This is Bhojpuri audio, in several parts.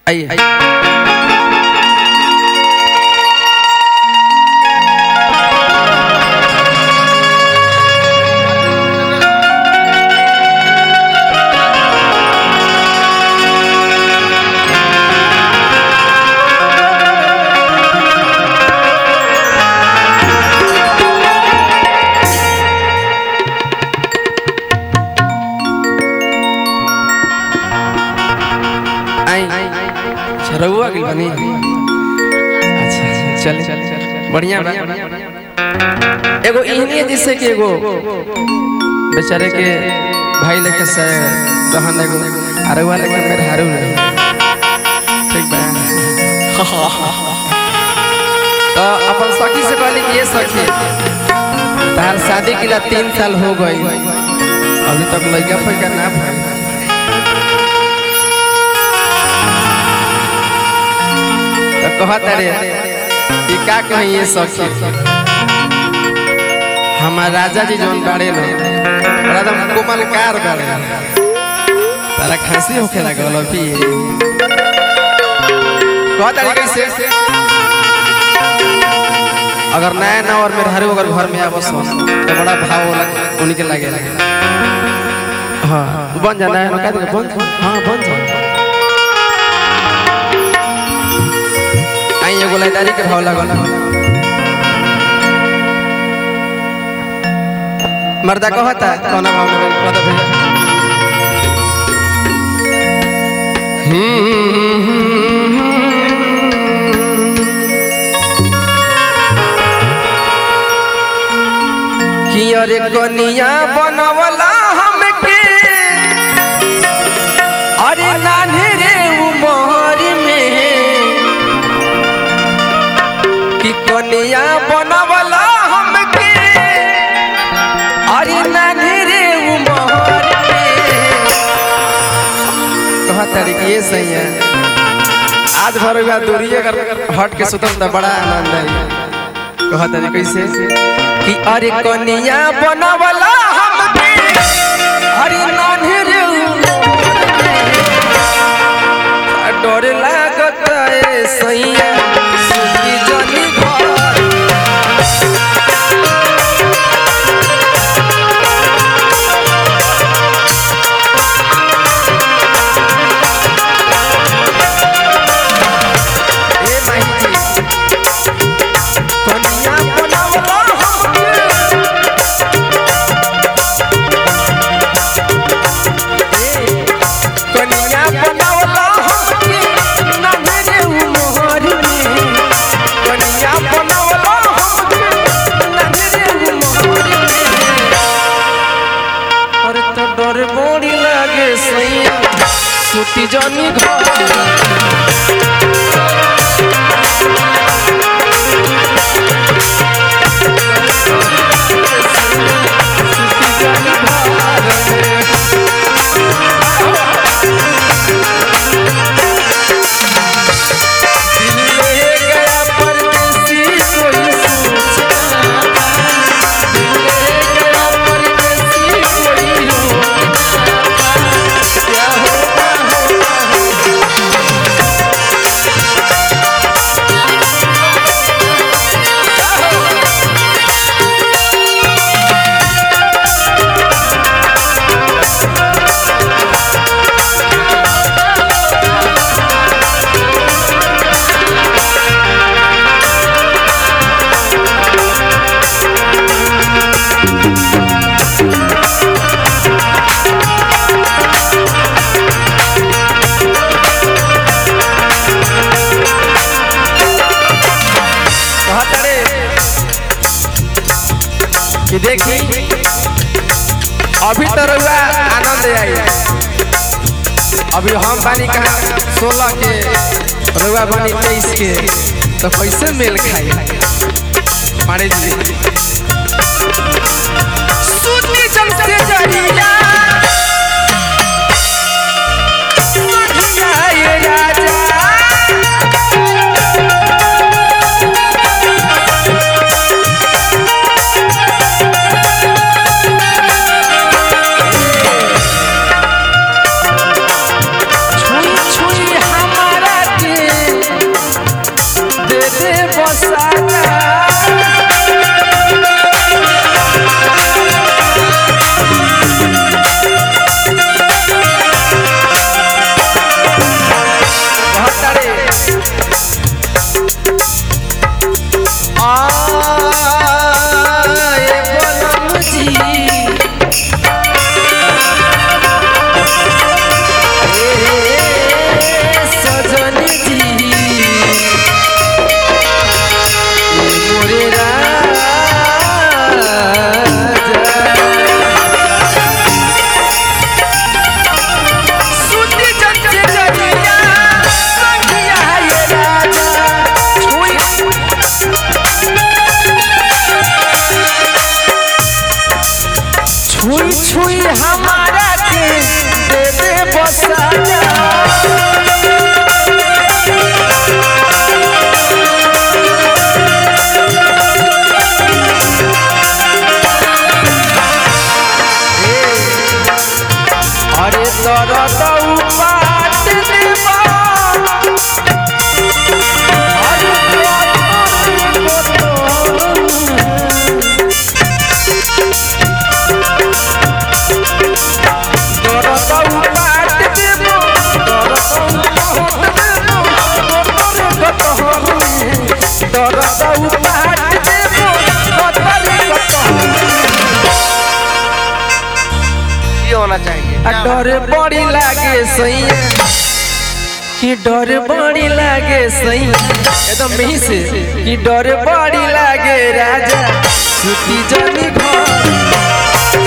आइए आई अच्छा रहुआ गइल बनी अच्छा चल चल बढ़िया बा एगो इहनी जैसे कि एगो बेचारे के भाई लेके से रहन एगो अरवा लेके मेरे हारू रहे ठीक बा तो अपन सखी से कहली कि ये सखी तार शादी के लिए तीन साल हो गई अभी तक लड़का फैका ना भइल तो कहत रे कि का कही ये सखी हमार राजा जी जौन बाड़े न बड़ा एकदम कोमल कार बाड़े तारा खांसी होखे लागल अभी कहत रे कैसे अगर नया ना और मेरे हरे अगर घर में आवस हो तो बड़ा भाव होला उनके लागे हाँ बन जाना है ना का बन हाँ बन जा आई एगो लाइदारी के भाव लागल मर्दा कहता कौना भाव में कहता भैया कि अरे कनिया बनवला हमके अरे नान्हे रे उमर में कि कनिया बनवला हमके अरे नान्हे रे उमर में कहा तरीके ये सही है आज भर हुआ दूरी अगर हट के सुतम तो बड़ा आनंद है कहा तरीके कैसे कि अरे कनिया बनवला हमके अरे नान्हे रे उमर में डर लागत है सैया सुखी जनी घर ए माही जी कनिया बनावला हमके ए, कनिया बनावला हमके नन्हे उमर में कनिया बनावला हमके नन्हे उमर में अरे तो डर बड़ी लागे सैया सुती जनी घर ले गया परदेसी कोई सोचा ले गया परदेसी कोई रोना क्या होगा होगा कहत रे कि देखी अभी तो रहुआ आनंद आई अभी हम बानी कहा सोलह के रहुआ बानी तेईस के तो कैसे मेल खाई मारे जी सुनी जल से जरिया बढ़िया ये राजा छुई छुई हमारा कि डर बड़ी लागे सही एकदम मिही से कि डर बड़ी लागे राजा सुती जनी घर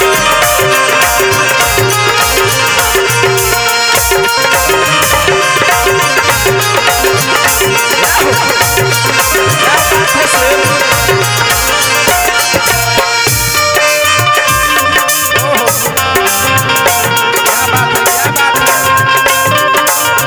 क्या बात है क्या बात है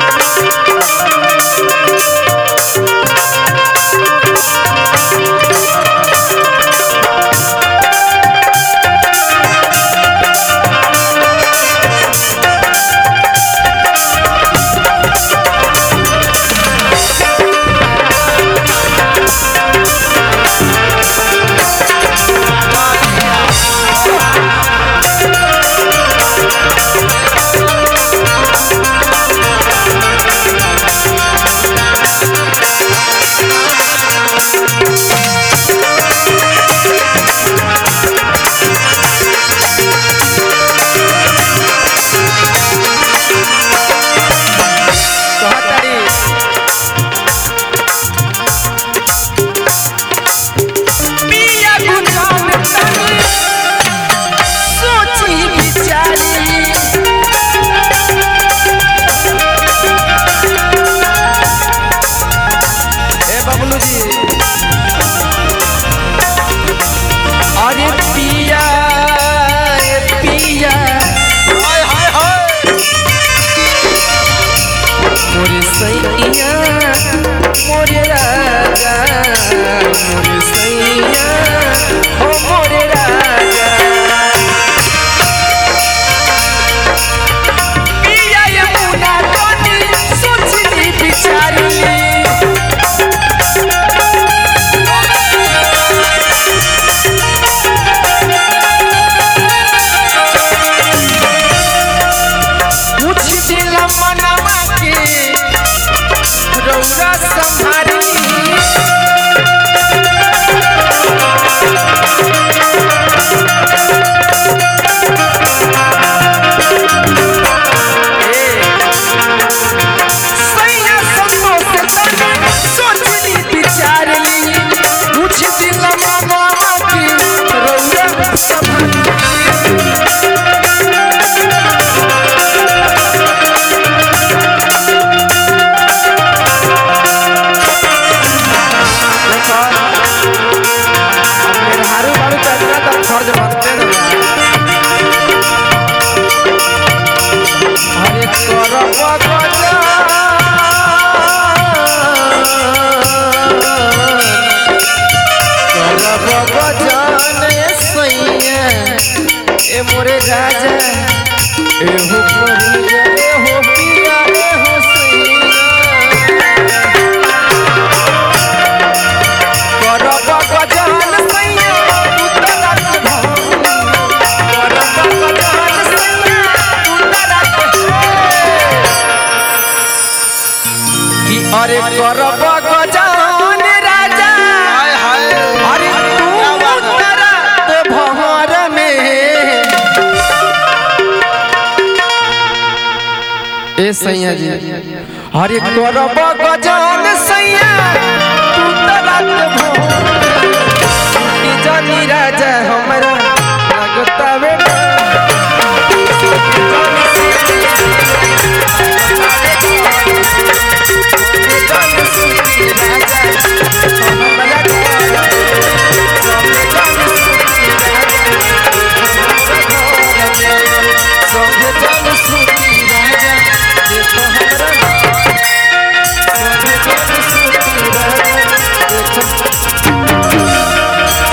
कहतारी पिया गुंजान तनी सोची विचारी ए बबलू जी अरे पिया ए पिया हाय हाय हाय मोरे सैया मोरे राजा मोरे सैया ओ मोरे राजा पिया यमुना तनी सोचनी विचारनी कुछ दिल मनवा के रौरा संभारनी सैया संतोष तनी सोचनी विचारनी कुछ दिल मनवा के रौरा संभारनी देखो मेरे हारू बारू चलना तो फर्ज बनते ना हरे करब गजान करब गजान सैया ए मोरे राजा एहो परिया एहो पिया एहो सैया करब गजान सैया उतरत भौरी करब गजान सैया उतरत कि अरे करब गजान राजा अरे तू उतरत भौर में ए सैया जी अरे करब गजान सैया तू तरत भोर ई जानी राजा हमरा लगता बेटा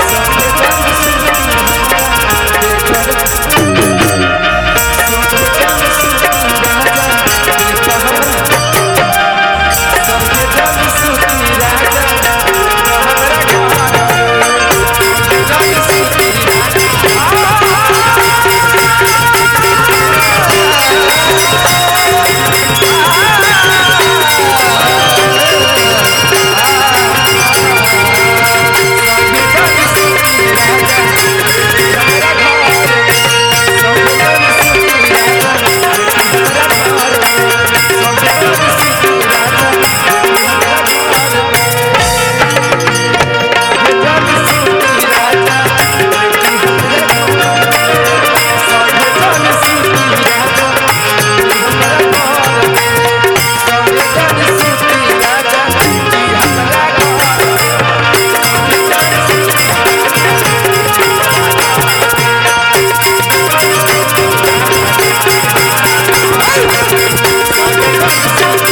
Thank रे